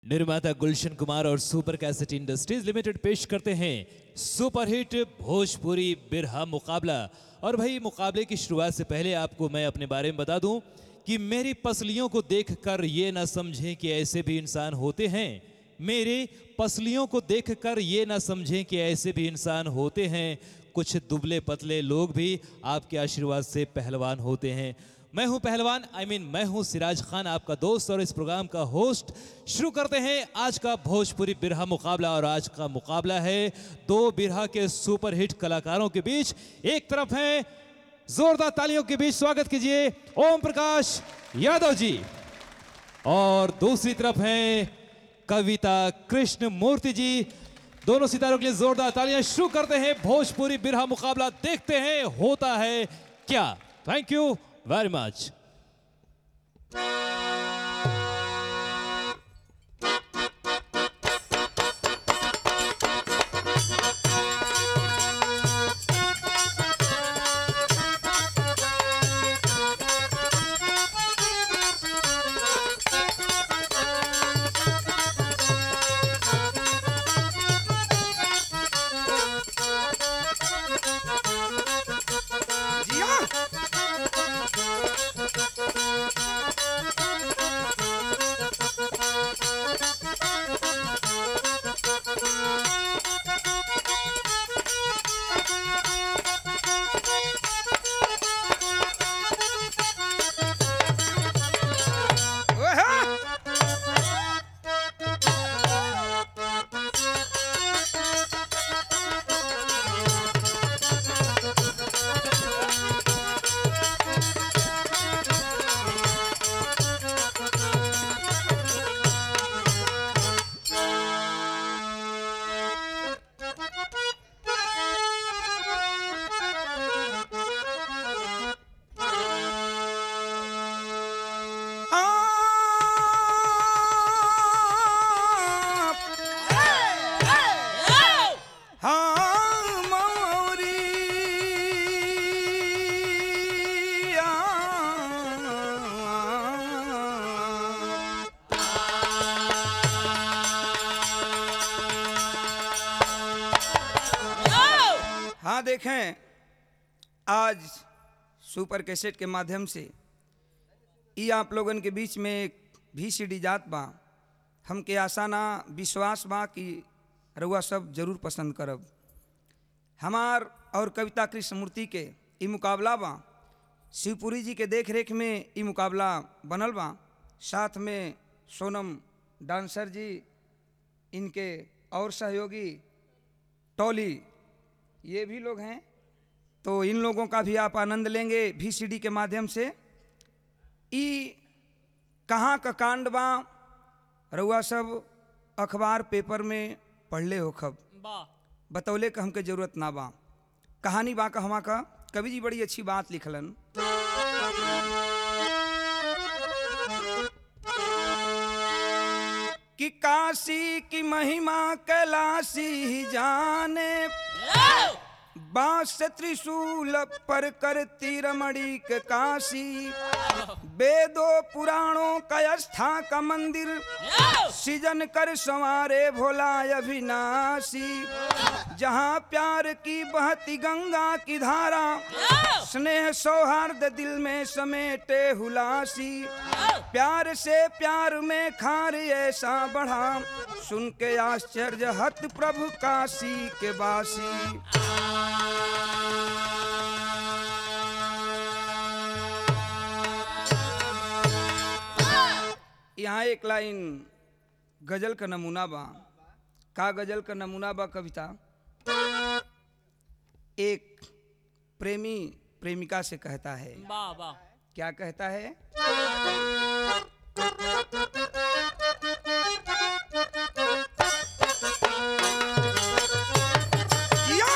निर्माता गुलशन कुमार और super cassette industries limited पेश करते हैं सुपरहिट भोजपुरी बिरहा मुकाबला और भाई मुकाबले की शुरुआत से पहले आपको मैं अपने बारे में बता दूं कि मेरी पसलियों को देखकर ये ना समझें कि ऐसे भी इंसान होते हैं मेरे पसलियों को देखकर ये ना समझें कि ऐसे भी इंसान होते हैं कुछ दुबले पतले लोग भी आपके आशीर्वाद से पहलवान होते हैं मैं हूं पहलवान आई I मीन mean, मैं हूं सिराज खान आपका दोस्त और इस प्रोग्राम का होस्ट शुरू करते हैं आज का भोजपुरी बिरहा मुकाबला और आज का मुकाबला है दो बिरहा के सुपरहिट कलाकारों के बीच एक तरफ है जोरदार तालियों के बीच स्वागत कीजिए ओम प्रकाश यादव जी और दूसरी तरफ है कविता कृष्ण मूर्ति जी दोनों सितारों के लिए जोरदार तालियां शुरू करते हैं भोजपुरी बिरहा मुकाबला देखते हैं होता है क्या थैंक यू वेरी मच जिया ओहे! आप हाँ मौरिया हाँ देखें आज सुपर कैसेट के माध्यम से ई आप लोगन के बीच में एक भी सी डी जात बा हमके आशा ना विश्वास बा कि रउआ सब जरूर पसंद करब हमार और कविता कृष्ण मूर्ति के ई मुकाबला बा शिवपुरी जी के देख रेख में ई मुकाबला बनल बा साथ में सोनम डांसर जी इनके और सहयोगी टॉली ये भी लोग हैं तो इन लोगों का भी आप आनंद लेंगे भी सी डी के माध्यम से ई कहाँ का कांड बा रउआ सब अखबार पेपर में पढ़ले हो खब बतौले का हमके जरूरत ना बा कहानी बा कहवा का कवि जी बड़ी अच्छी बात लिखलन कि काशी की महिमा कैलाशी ही जाने बांस त्रिशूल पर करती रमणी के काशी वेदों पुराणों का स्था का मंदिर सृजन कर संवारे भोला अविनाशी जहाँ प्यार की बहती गंगा की धारा स्नेह सौहार्द दिल में समेटे हुलासी प्यार से प्यार में खार ऐसा बढ़ा सुन के आश्चर्य हत प्रभु काशी के बासी यहाँ एक लाइन गजल का नमूना बा का गजल का नमूना बा कविता एक प्रेमी प्रेमिका से कहता है वाह वाह क्या कहता है जिया!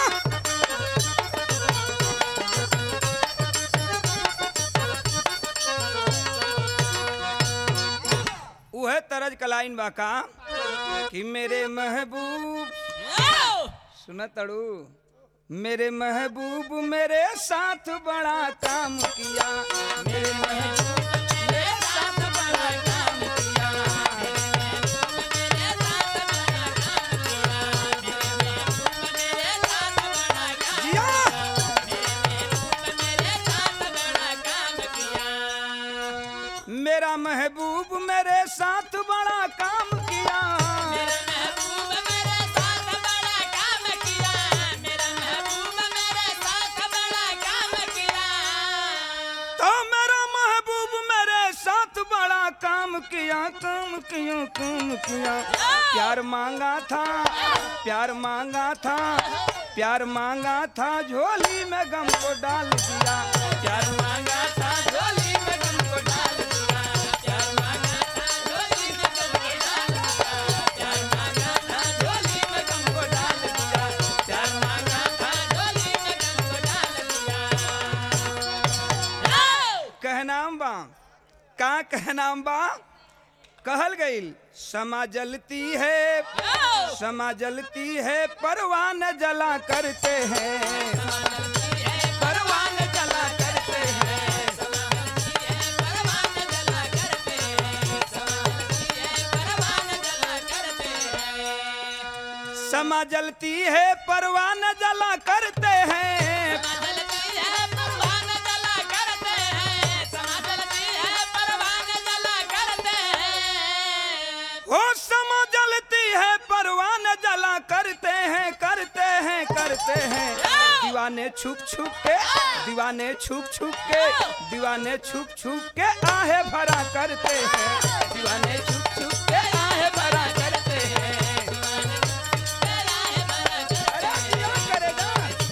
उहे तरज कलाइन बा का कि मेरे महबूब सुन तड़ू मेरे महबूब मेरे साथ बड़ा काम किया मेरे महबूब मेरे साथ बड़ा काम किया हुकुम किया प्यार मांगा था प्यार मांगा था प्यार मांगा था झोली में गम को डाल दिया प्यार मांगा था झोली में गम को डाल दिया प्यार मांगा था झोली में गम को डाल दिया प्यार मांगा था झोली में गम को डाल दिया प्यार मांगा था झोली में गम को डाल दिया कहनाम बा का कहनाम बा कहल गईल समा जलती है समा जलती है परवान जला करते हैं परवान जला करते हैं समा जलती है परवान जला करते हैं ओ समा जलती है परवान जला करते हैं करते हैं करते हैं दीवाने छुप छुप के दीवाने छुप छुप के दीवाने छुप छुप के आहे भरा करते हैं दीवाने छुप छुप के आहे भरा करते हैं अरे क्या करेगा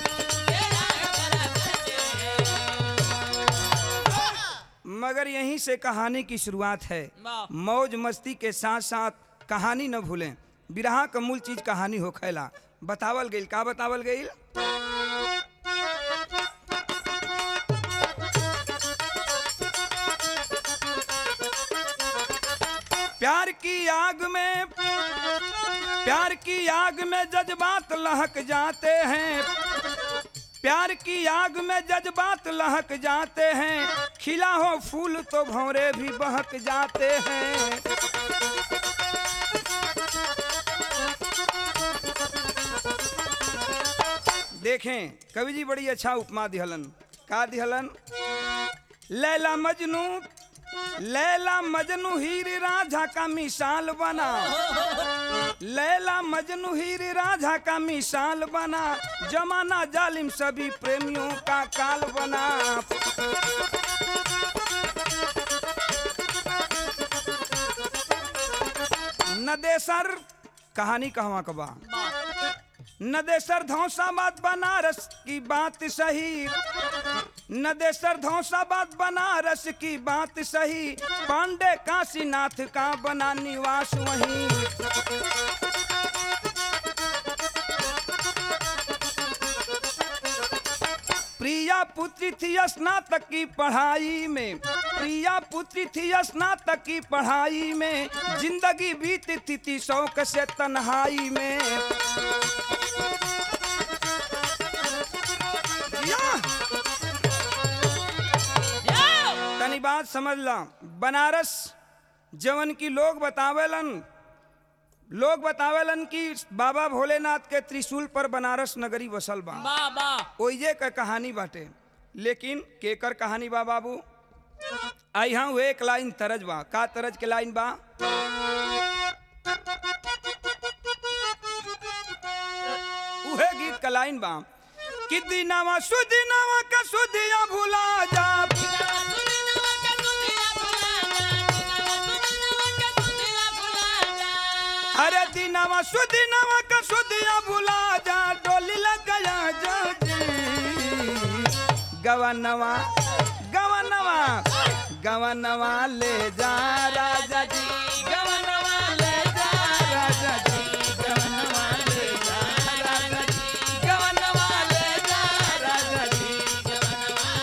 मगर यहीं से कहानी की शुरुआत है मौज मस्ती के साथ साथ कहानी न भूलें बिरहा का मूल चीज कहानी हो खैला बतावल गईल का बतावल गईल प्यार की आग में प्यार की आग में जज्बात लहक जाते हैं प्यार की आग में जज्बात लहक जाते हैं खिला हो फूल तो भौरे भी बहक जाते हैं देखें कवि जी बड़ी अच्छा उपमा दिहलन का दिहलन लैला मजनू लैला मजनू हीर राझा का मिसाल बना लैला मजनू हीर राझा का मिसाल बना जमाना जालिम सभी प्रेमियों का काल बना नदेसर कहानी कहवा कबा नदेसर धौसाबाद बनारस की बात सही नदेसर धौसाबाद बनारस की बात सही पांडे काशीनाथ का बना निवास वहीं प्रिया पुत्री थी स्नातक की पढ़ाई में प्रिया पुत्री थी स्नातक की पढ़ाई में जिंदगी बीतती थी शौक से तन्हाई में या! तनी बात समझ ला बनारस जवन की लोग बतावेलन लोग बतावेलन कि बाबा भोलेनाथ के त्रिशूल पर बनारस नगरी बसल बा ओइजे का कहानी बाटे लेकिन केकर कहानी बा बाबू आई हाँ एक लाइन तरज बा का तरज के लाइन बा उहे गीत का लाइन बा कि दिनावा सुदिनावा का सुदिया भुला जा अरे दिनावा सुदिनावा का सुदिया भुला जा डोली लग गया जा गवनवा गवनवा गवनवा ले जा राजा जी गवनवा ले जा राजा जी गवनवा ले जा राजा जी गवनवा ले जा राजा जी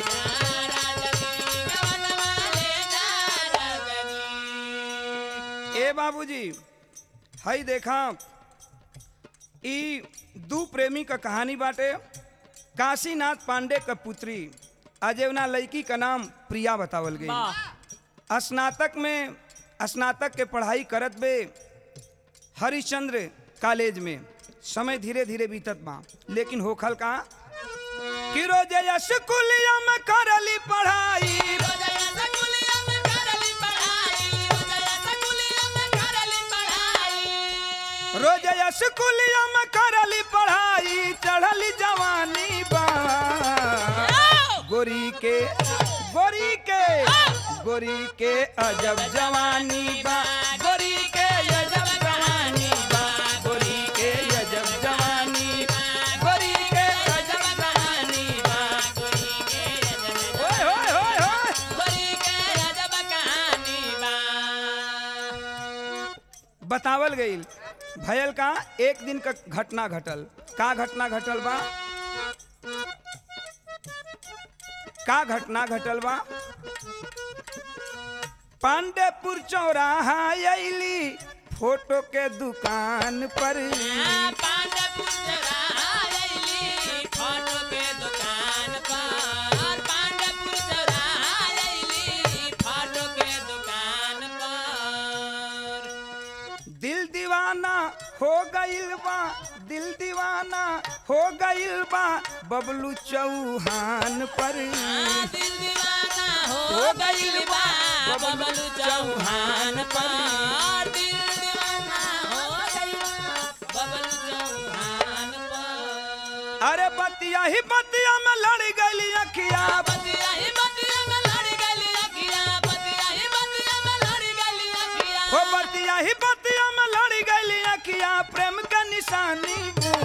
ए बाबूजी हई देखा ई दू प्रेमी का कहानी बाटे काशीनाथ पांडे का पुत्री अजेवना लड़की का नाम प्रिया बतावल गई स्नातक में स्नातक के पढ़ाई करत बे हरिश्चंद्र कॉलेज में समय धीरे धीरे बीतत बा लेकिन होखल का कि रोजे स्कूलिया में करली पढ़ाई रोज स्कूलिया में करली पढ़ाई चढ़ली जवानी बा गोरी के गोरी के गोरी के अजब जवानी बा गोरी बतावल गईल भयल का एक दिन का घटना घटल का घटना घटल बा का घटना घटल बा पांडेपुर चौराहा अली फोटो के दुकान पर पांडपुर चौराहा फोटो के दुकान पर पांडपुर चौराहा फोटो के दुकान पर दिल दीवाना हो गईल बा दिल दीवाना हो गईल बा बबलू चौहान पर दिल दीवाना हो गइल बा बबलू चौहान पर दिल दीवाना हो गइल बा बबलू चौहान पर अरे बतिया ही बतिया में लड़ गई अखिया बतिया ही बतिया में लड़ गइल अखिया बतिया ही बतिया में लड़ गइल अखिया हो बतिया ही बतिया में लड़ गई अखिया प्रेम का निशानी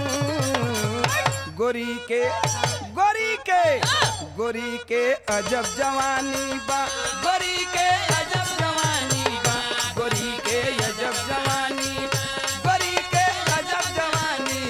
गोरी के गोरी के गोरी के अजब जवानी बा गोरी के अजब जवानी बा गोरी के अजब जवानी गोरी के अजब जवानी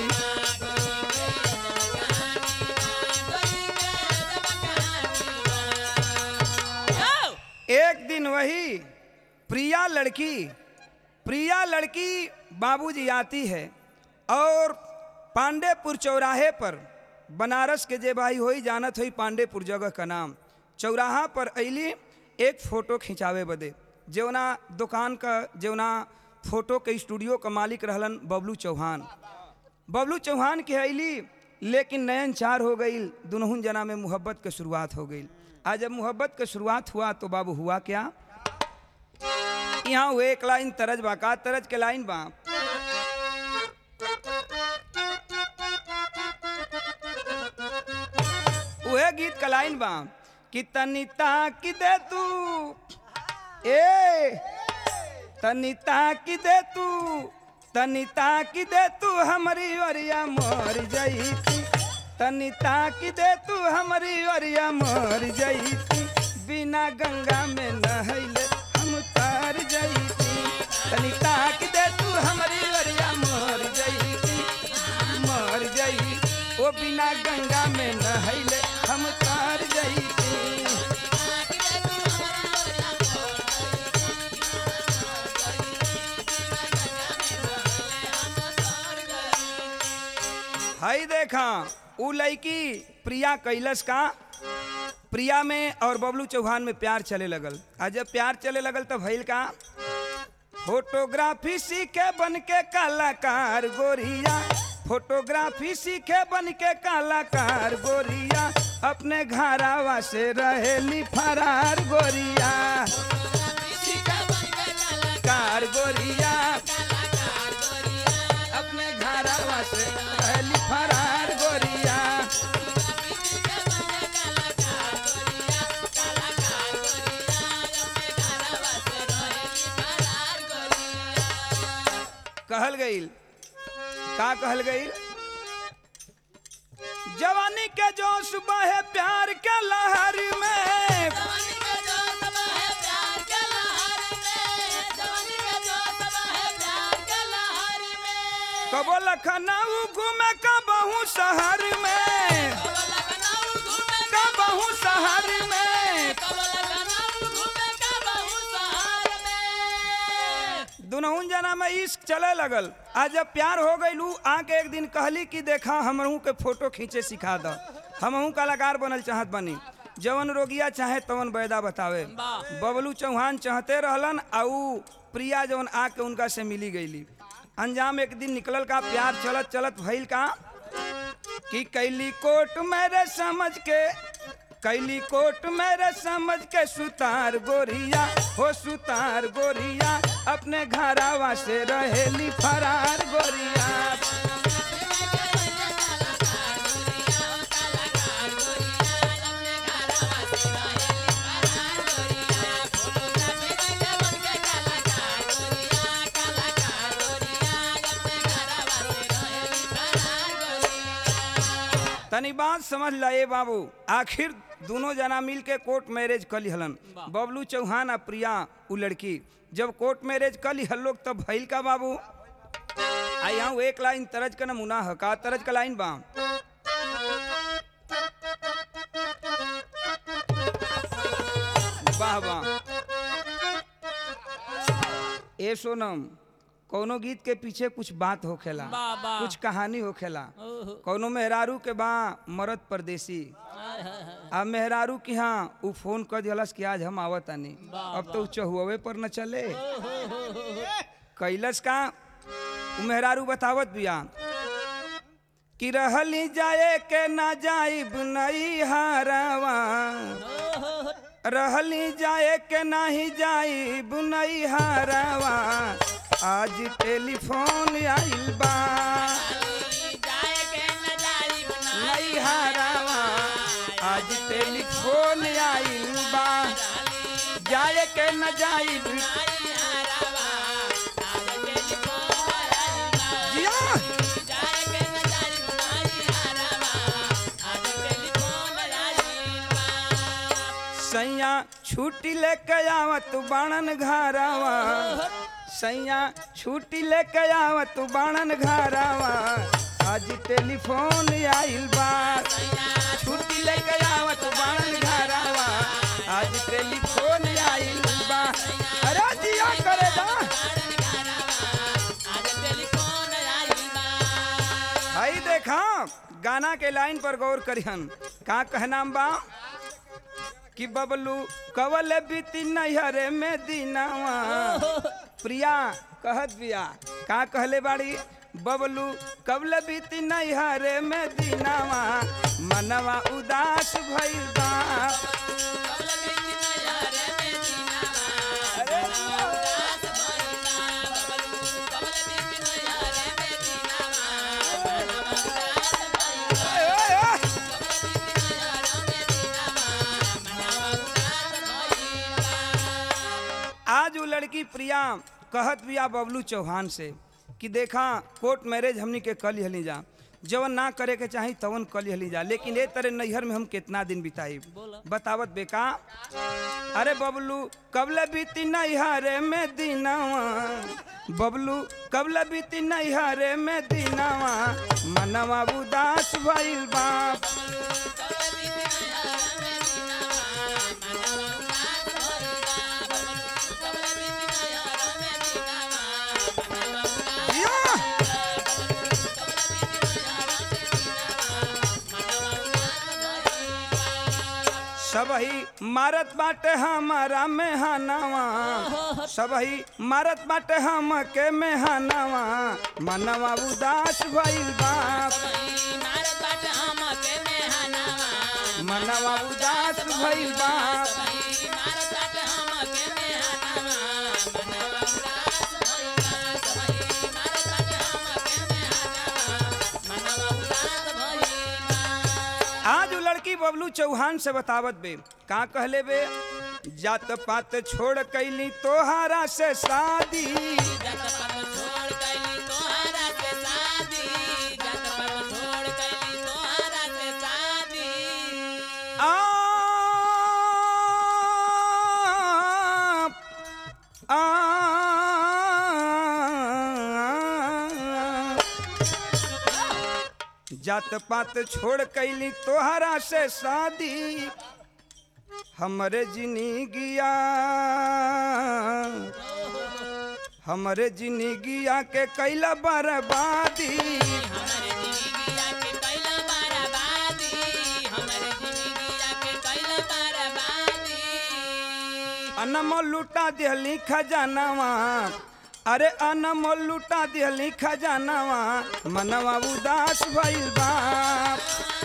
यो! एक दिन वही प्रिया लड़की प्रिया लड़की बाबूजी आती है और पांडेपुर चौराहे पर बनारस के जे भाई होई जानत होई पांडेपुर जगह का नाम चौराहा पर अली एक फ़ोटो खिंचावे बदे जेवना दुकान का जेवना फोटो के स्टूडियो का मालिक रहलन बबलू चौहान बबलू चौहान के अली लेकिन नयन चार हो गई दुनहुन जना में मोहब्बत के शुरुआत हो गई आज जब मोहब्बत के शुरुआत हुआ तो बाबू हुआ क्या यहाँ हुए एक लाइन तरज बा का तरज के लाइन बा उहे गीत का लाइन बा कि तनिता की दे तू ए तनिता की दे तू तनिता की दे तू हमारी ओरिया मर जईती तनिता की दे तू हमारी ओरिया मर जईती बिना गंगा में नहैले हम तार जईती तनिता की दे तू हमारी ओरिया मर जईती मर जई ओ बिना गंगा में नहैले हम तार जईती हई देखा उ लड़की प्रिया कैलस का प्रिया में और बबलू चौहान में प्यार चले लगल आ जब प्यार चले लगल तो भइल का फोटोग्राफी सीखे बन के कलाकार गोरिया फोटोग्राफी सीखे बन के कलाकार गोरिया अपने घरावा से रहेली फरार गोरिया कार गोरिया अपने घरावा से रहेली फरार गोरिया कहल गईल का कहल गईल जवानी के जोश बहे प्यार के लहर में कबो लखनऊ घूमे कबहू शहर में कबहू शहर में दुनहुन जना में इश्क चले लगल आज जब प्यार हो गई आके एक दिन कहली कि देखा हमहू के फोटो खींचे सिखा द हमहू कलाकार बनल चाहत बनी जवन रोगिया चाहे तवन बैदा बतावे बबलू चौहान चाहते रहलन आ ऊ प्रिया जवन आके उनका से मिली गईली अंजाम एक दिन निकलल का प्यार चलत चलत भइल का कि कैली कोट मेरे समझ के कैली कोट मेरे समझ के सुतार गोरिया हो सुतार गोरिया अपने घरावा से रहेली फरार गोरिया तनी बात समझ ला ए बाबू आखिर दोनों जना मिल के कोर्ट मैरिज कली हलन बबलू चौहान आ प्रिया उ लड़की जब कोर्ट मैरिज कर ली हर लोग तब भइल का बाबू आई यहाँ एक लाइन तरज का नमूना है का तरज का लाइन बा वाह वाह ए सोनम कौनो गीत के पीछे कुछ बात होखेला वाह, वाह। कुछ कहानी होखेला ओहो। कौनो मेहरारू के बा मरद परदेसी हाय, हाय, हाय। अब मेहरारू की हाँ उ फोन कर दिलस कि आज हम आवत आनी वाह, अब तो उ चहुवे पर न चले कैलस का उ मेहरारू बतावत बिया कि रहली जाए के ना जाइब नई हारवा रहली जाए के नाही जाइब नई हारवा आज टेलीफोन आइल बा जाए के न जाई बनाई नई हारवा आज टेलीफोन आइल बा जाए के न जाइब आई हारावा आज टेलीफोन आई बा जिया जाए के न जाई बनाई हारावा आज टेलीफोन आई बा सैया छुट्टी लेके आवत बाणन घरवा सैया छुट्टी लेके आवत बाणन घरवा आज टेलीफोन आइल बा छुट्टी लेके आवत बाणन घरवा आज टेलीफोन आइल बा अरे जिया करे दा आज टेलीफोन आई बा भाई देखा गाना के लाइन पर गौर करिहन का कहनाम बा कि बबलू कवल बीती नैहरे में दीनावा प्रिया कहत बिया का कहले बाड़ी बबलू कवल बीती नैहरे में दीनावा मनवा उदास भइल बा कबल बीती नजारे में दीनावा अरे उदास भइला बबलू कबल बीती नजारे में दीनावा मनवा उदास भइला ओए, ओए, ओए। आज वो लड़की प्रिया कहत बिया बबलू चौहान से कि देखा कोर्ट मैरिज हमनी के कल हली जा जवन ना करे के चाही तवन कल हली जा लेकिन ए तरह नैहर में हम कितना दिन बिताई बतावत बेका अरे बबलू कबले बीती नैहरे में दीनावा बबलू कबले बीती नैहरे में दीनावा मनवा उदास भइल बाप या! सबही मारत बाटे हमारा मेहनवा सबही मारत बाटे हम के मेहनवा मनवा उदास भइल बाप मनवा उदास भइल बाप आज वो लड़की बबलू चौहान से बतावत बे का कहले बे जात पात छोड़ कैली तोहारा से शादी आप आप जात पात छोड़ कैली तोहरा से शादी हमरे जिंदगिया हमरे जिंदगिया के कैला बर्बादी अनमोल लुटा दिहली खजानावा अरे अनमोल लुटा दिहली खजानावा मनवा उदास भइल बाप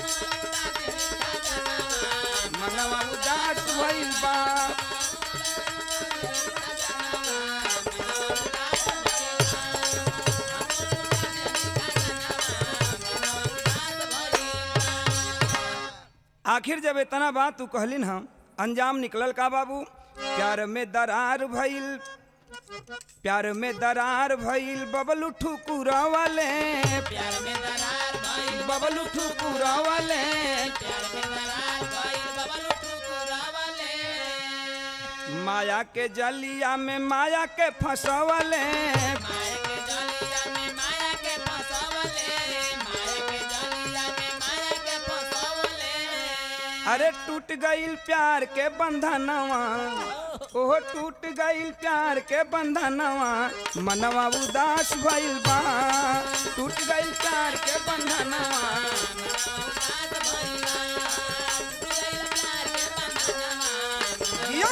मनवा उदास भइल बाप आखिर जब इतना बात तू कहलिन हम अंजाम निकलल का बाबू प्यार में दरार भइल प्यार में दरार भइल बबलू ठुकुरा वाले प्यार में दरार भइल बबलू ठुकुरा वाले प्यार में दरार भइल बबलू ठुकुरा वाले माया के जलिया में माया के फंसवले माया के जलिया में माया के फंसावले माया के जलिया में माया के फंसावले अरे टूट गईल प्यार के बंधनवा ओहो टूट गईल प्यार के बंधनवा मनवा उदास भइल बा टूट गईल प्यार के बंधनवा जिया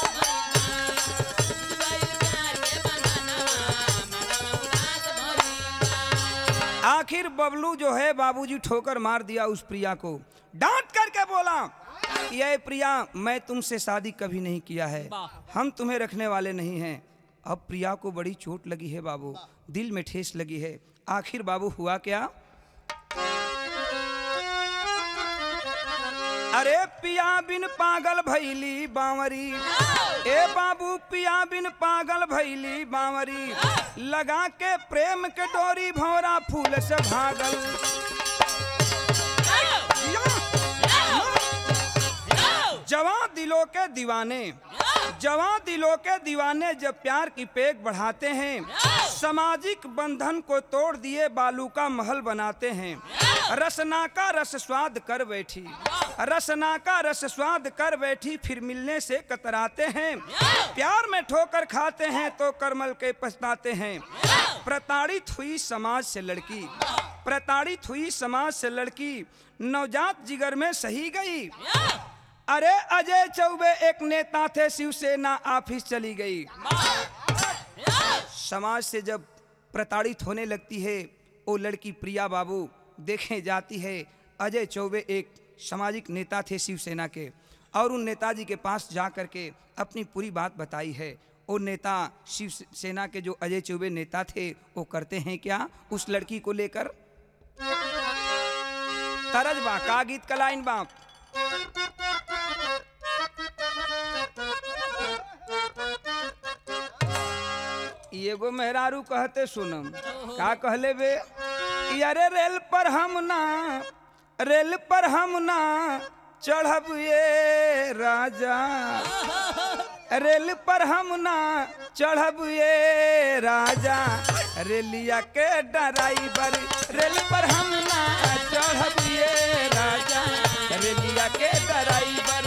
आखिर बबलू जो है बाबूजी ठोकर मार दिया उस प्रिया को डांट करके बोला ये प्रिया मैं तुमसे शादी कभी नहीं किया है हम तुम्हें रखने वाले नहीं हैं अब प्रिया को बड़ी चोट लगी है बाबू दिल में ठेस लगी है आखिर बाबू हुआ क्या अरे पिया बिन पागल भैली बावरी ए बाबू पिया बिन पागल भैली बावरी लगा के प्रेम के डोरी भौरा फूल से भागल जवां दिलों के दीवाने जवां दिलों के दीवाने जब प्यार की पेक बढ़ाते हैं सामाजिक बंधन को तोड़ दिए बालू का महल बनाते हैं रसना का रस स्वाद कर बैठी रसना का रस स्वाद कर बैठी फिर मिलने से कतराते हैं प्यार में ठोकर खाते हैं तो करमल के पछताते हैं प्रताड़ित हुई समाज से लड़की प्रताड़ित हुई समाज से लड़की नवजात जिगर में सही गई अरे अजय चौबे एक नेता थे शिवसेना ऑफिस चली गई समाज से जब प्रताड़ित होने लगती है वो लड़की प्रिया बाबू देखे जाती है अजय चौबे एक सामाजिक नेता थे शिवसेना के और उन नेताजी के पास जा कर के अपनी पूरी बात बताई है वो नेता शिवसेना के जो अजय चौबे नेता थे वो करते हैं क्या उस लड़की को लेकर तरज बा का गीत का लाइन बा एगो मेहरारू कहते सुनम का कहले बे कि अरे रेल पर हम ना रेल पर हम ना चढ़ब ये राजा रेल पर हम ना चढ़ब ये राजा रेलिया के ड्राइवर रेल पर हम ना चढ़ब ये राजा रेलिया के ड्राइवर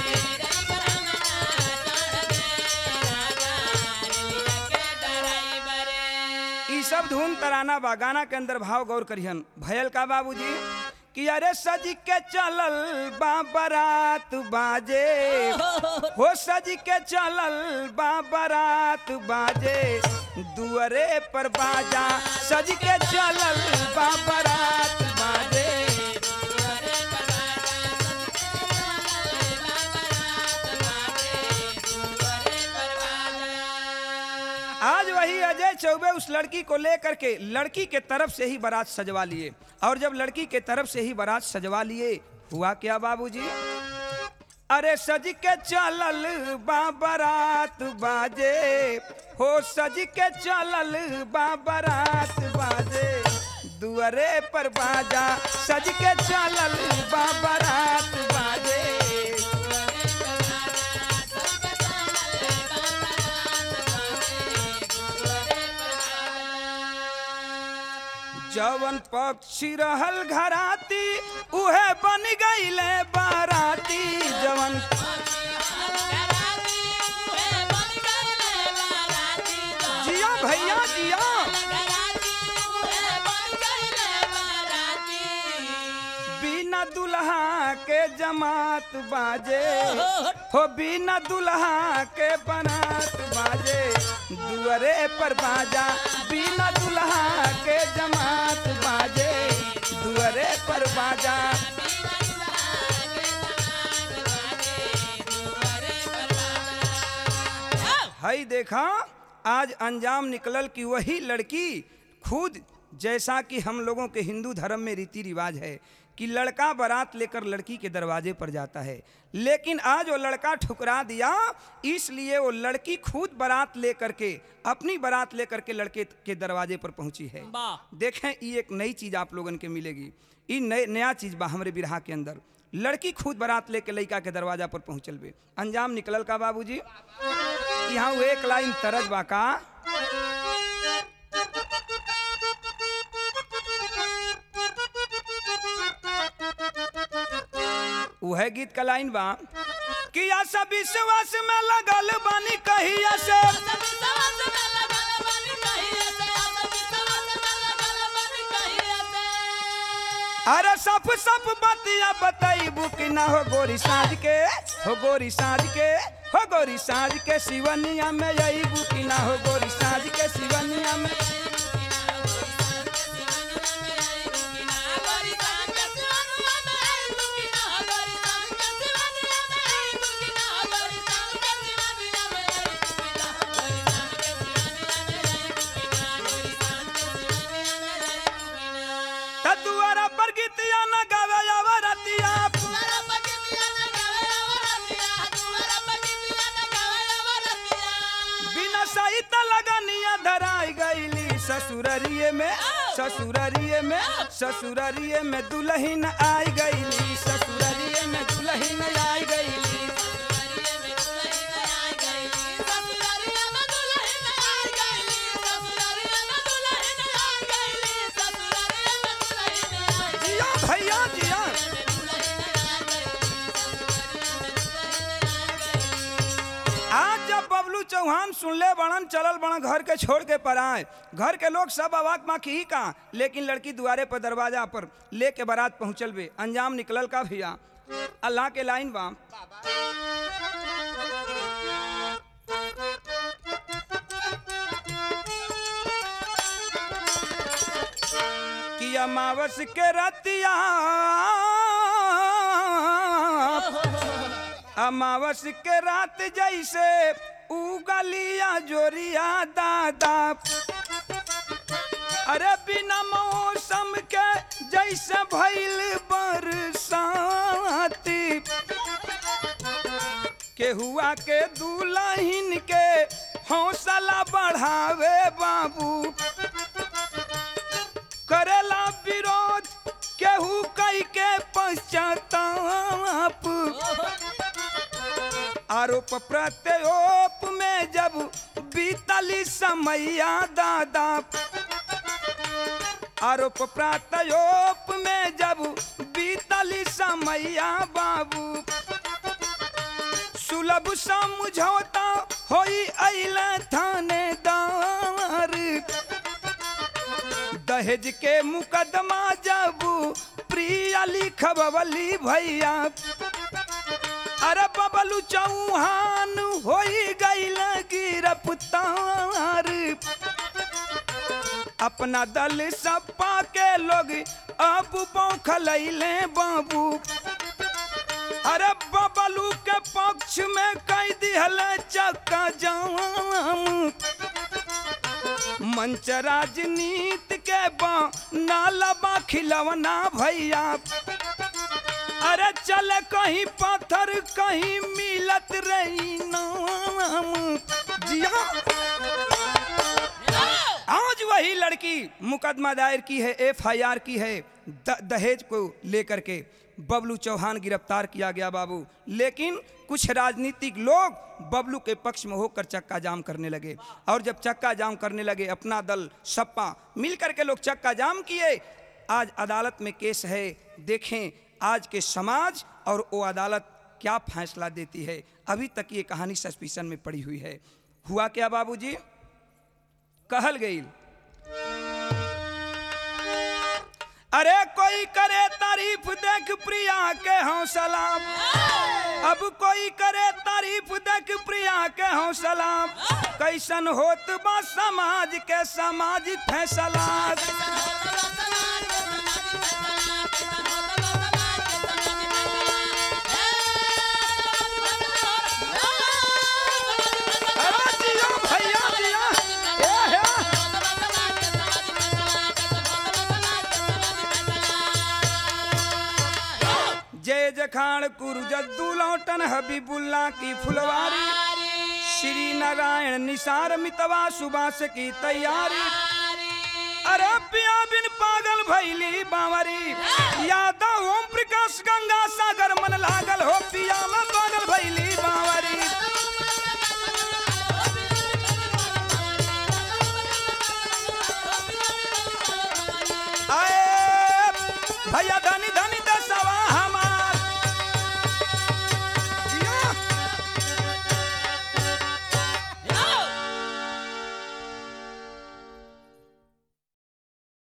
ई सब धुन तराना बा गाना के अंदर भाव गौर करिहन भयल का बाबूजी कि अरे सज के चलल बा बारात बाजे हो सज के चलल बा बारात बाजे दुअरे पर बाजा सज के चलल बा बारात बाजे आज वही अजय चौबे उस लड़की को लेकर के लड़की के तरफ से ही बारात सजवा लिए और जब लड़की के तरफ से ही बारात सजवा लिए हुआ क्या बाबूजी अरे सज के चलल बा बारात बाजे हो सज के चलल बा बारात बाजे दुअरे पर बाजा सज के चलल बा बारात बाजे जवन पक्षी रहल घराती उहे बन गईले बाराती जवन जिया भैया जिया बिना दुल्हा के जमात बाजे हो बिना दुल्हा के बनात बाजे दुअरे पर बाजा बिना दुल्हा के जमात बाजे दुअरे पर बाजा हई देखा आज अंजाम निकलल कि वही लड़की खुद जैसा कि हम लोगों के हिंदू धर्म में रीति रिवाज है कि लड़का बारात लेकर लड़की के दरवाजे पर जाता है लेकिन आज वो लड़का ठुकरा दिया इसलिए वो लड़की खुद बारात लेकर के अपनी बारात लेकर के लड़के के दरवाजे पर पहुंची है वाह। देखें ये एक नई चीज आप लोगन के मिलेगी ये नए नया चीज बा हमरे बिरहा के अंदर लड़की खुद बारात लेके लड़का के दरवाजा पर पहुंचल बे अंजाम निकलल का बाबूजी यहाँ वो एक लाइन तरज बा का वह गीत का लाइन बा कि आशा विश्वास में लगल बानी कहिया से अरे सप सप बतिया बताइबू कि ना हो गोरी साँझ के हो गोरी साँझ के हो गोरी साँझ के शिवनिया में अबू कि ना हो गोरी साँझ के शिवनिया में ततुआरा पर गीतिया न गावे अवरतिया बिना सहित लगनिया धराई गईली ससुररिये में ससुररिये में ससुररिये में दुल्हन आई गईली ससुररिये में दुल्हन आई गईली जिया भैया जिया आज जब बबलू चौहान सुनले बड़न चलल बड़न घर के छोड़ के पर आए घर के लोग सब अवाक माँ की का लेकिन लड़की दुआरे पर दरवाजा पर लेके बारात पहुंचल बे अंजाम निकलल का भैया अल्लाह के लाइन बा कि अमावस के रतिया अमावस के रात जैसे उगलिया जोरिया दादा अरे बिना मौसम के जैसे भइल बरसाती के हुआ के दुल्हन के हौसला बढ़ावे बाबू करेला विरोध केहू कई के पश्चाताप आरोप प्रत्यारोप में जब बीतली समैया दादा आरोप प्रत्यारोप में जब बीतली समैया बाबू सुलभ समझौता होई अइला थानेदार दहेज के मुकदमा जब प्रिया लिखबली भैया अरे बबलू चौहान होई गईल गिरफ्तार अपना दल सपा के लोग अब बौखलैले बाबू अरे बबलू के पक्ष में कई दिहल चक्का जाम मंच राजनीति के बा नाला बा खिलवना भैया अरे चल कहीं पत्थर कहीं मिलत रही नाम जिया आज वही लड़की मुकदमा दायर की है एफआईआर की है द, दहेज को लेकर के बबलू चौहान गिरफ्तार किया गया बाबू लेकिन कुछ राजनीतिक लोग बबलू के पक्ष में होकर चक्का जाम करने लगे और जब चक्का जाम करने लगे अपना दल सपा मिलकर के लोग चक्का जाम किए आज अदालत में केस है देखें आज के समाज और वो अदालत क्या फैसला देती है अभी तक ये कहानी सस्पिशन में पड़ी हुई है हुआ क्या बाबूजी कहल गई अरे कोई करे तारीफ देख प्रिया के हौसला अब कोई करे तारीफ देख प्रिया के हौसला कैसन होत बा समाज के समाज फैसला अरे जिया भैया जिया ए हे। जय जखाड़ कुरु जद्दू लौटन हबीबुल्ला की फुलवारी श्री नारायण निसार मितवा सुबास की तैयारी अरे पिया बिन पागल भैली बावरी यादव ओम प्रकाश गंगा सागर लागल हो पिया में पागल भैली बावरी आए भैया